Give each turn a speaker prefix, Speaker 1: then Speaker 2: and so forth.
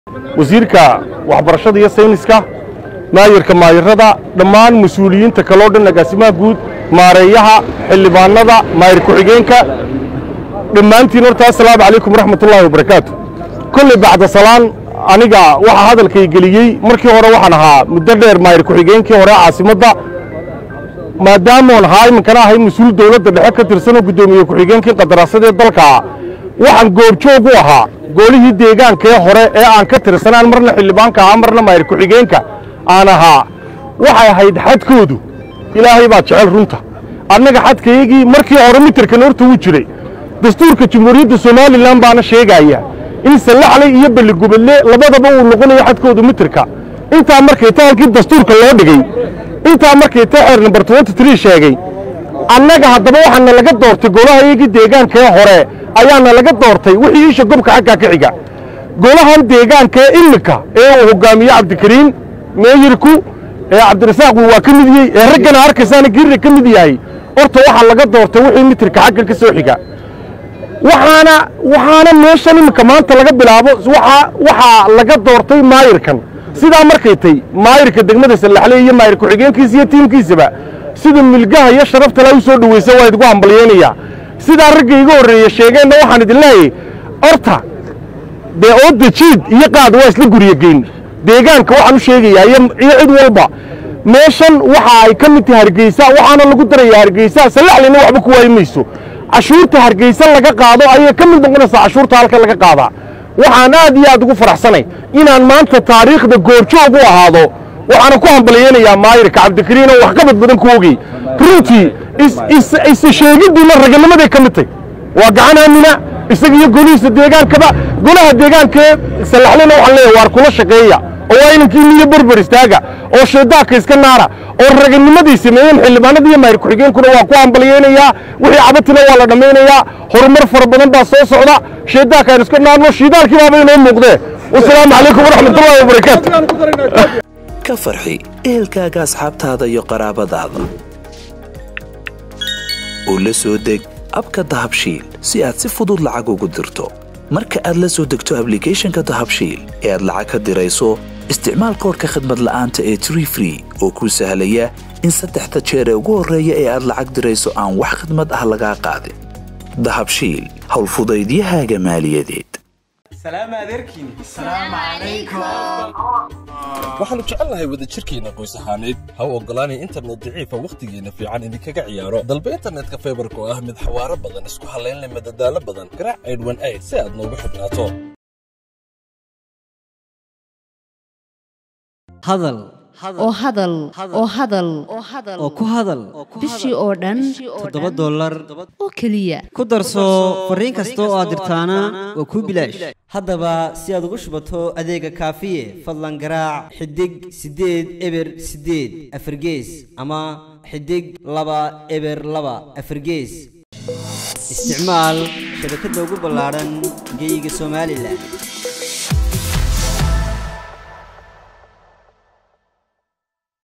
Speaker 1: wasiirka waxbarashada iyo sayniska maayirka maayirada dhammaan mas-uuliyiinta kaloo dhan agaasimaha guud maareeyaha xildhibaanada maayir ku-xigeenka dhammaantiin horta assalaamu calaykum waraxmatullaahi wabarakaatu kolley bacda salaan aniga waxaa hadalkay geliyey markii hore waxaan ahaa muddo dheer maayir ku-xigeenkii hore caasimadda maadaamoon ahaa iminkana ahay mas-uul dowladda dhexe ka tirsanoo guddoomiye ku-xigeenkii qadaraasadee dalka waxaan goobjoog u ahaa goolihii deegaankee hore ee aan ka tirsanaan marna xildhibaanka ahaa marna maayir ku-xigeenka aan ahaa waxay ahayd xadkoodu ilaahay baa jecel runta annaga xadkaygii markii hore mitirkan horta wuu jiray dastuurka jamhuuriyadda somalilan baana sheegaya in sallaxley iyo belligubadle labadaba uu noqonayo xadkoodu mitirka intaa markay ta halkii dastuurka loo dhigay intaa markay ta xeer nambar twenty sheegay annaga haddaba waxaana laga doortay golahaygii deegaankee hore ayaana laga doortay wixii isha gobka xaggaa ka xiga golahan deegaankee iminka ee uu hogaamiye cabdikariin meeyirku ee cabdirasaaq waa ka mid yahay ee raggana arkaysaana giirra ka mid yahay horta waxaa laga doortay wixii mitirka xagga ka soo xiga waxaana waxaana meeshan iminka maanta laga bilaabo waxaa laga doortay maayirkan sidaa markay tay maayirka degmada sallaxle iyo maayir ku-xigeenkiisa iyo tiimkiisaba sida milgaha iyo sharafta la u soo dhowaysa waa idinku hambalyaynayaa sidaa ragga iga horreeye sheegeenna waxaan idin leeyahay horta dee oodda jiid iyo qaad waa isla guryageyn deegaanka waxaan u sheegayaa iyo cid walba meeshan waxa ay ka mid tahay hargeysa waxaana lagu darayaa hargeysa sallaxleyna waxba ku waayi mayso cashuurta hargeysa laga qaado ayay ka mid noqonaysaa cashuurta halka laga qaadaa waxaan aad iyo aad ugu faraxsanay inaan maanta taariikhda goorjoog u ahaado waxaana ku hambalyaynayaa maayirka cabdikariin oo waxqabad badan ku ogey runtii isa sheegiddiina raganimaday ka mid tay waa gacan aamina isaga iyo golihiisa deegaankaba golaha deegaankee sallaxlena waxaan leeyahay waar kula shaqeeya oo waa inankii niyo berber istaaga oo shaydaanka iska naara oo raganimadii sameeyeen xildhibaanada iyo maayir ku-xigeenkuna waa ku hambalyaynayaa wixii cabatina waa la dhammaynayaa horumar fara badan baa soo socda shaydaanka aan iska naarno shiidaalkii baaba inoo muuqdee wasalaamu calaykum waraxmatullahi wabarakaatu
Speaker 2: ka farxi ehelkaaga asxaabtaada iyo qaraabadaada oo la soo deg abka dahabshiil si aad si fudud lacag ugu dirto marka aad la soo degto ablicathonka dahabshiil ee aad lacag ka dirayso isticmaal koorka khadmad la'aanta ee tree free oo kuu sahlaya in saddexda jeer ee ugu horreeya ee aad lacag dirayso aan wax khadmad ah lagaa qaadin dahabshiil howlfudaydiyahaaga maaliyadeed
Speaker 3: waxaannu jecelnahay wadajirkeenna qoys ahaaneed ha u oggolaanay internet daciifa wakhtigeenna fiican idinkaga ciyaaro dalba internetka faybarka oo ah mid xawaaro badan isku hallaynleh madadaalo badan garaac aydhwan ayd si aad noogu xidhnaato
Speaker 4: hadal
Speaker 5: oo hadal oo hadal
Speaker 4: oo ku hadal
Speaker 5: bishii oo dhan
Speaker 4: toddoba dollar
Speaker 5: oo keliya
Speaker 4: ku darso fariin kasta oo aad dirtaana waa kuu bilaash haddaba si aad ugu shubato adeega kaafiye fadlan garaac xidig siddeed eber siddeed afargees ama xidig laba eber laba afargees isticmaal shabakadda ugu ballaadhan geyga somalilan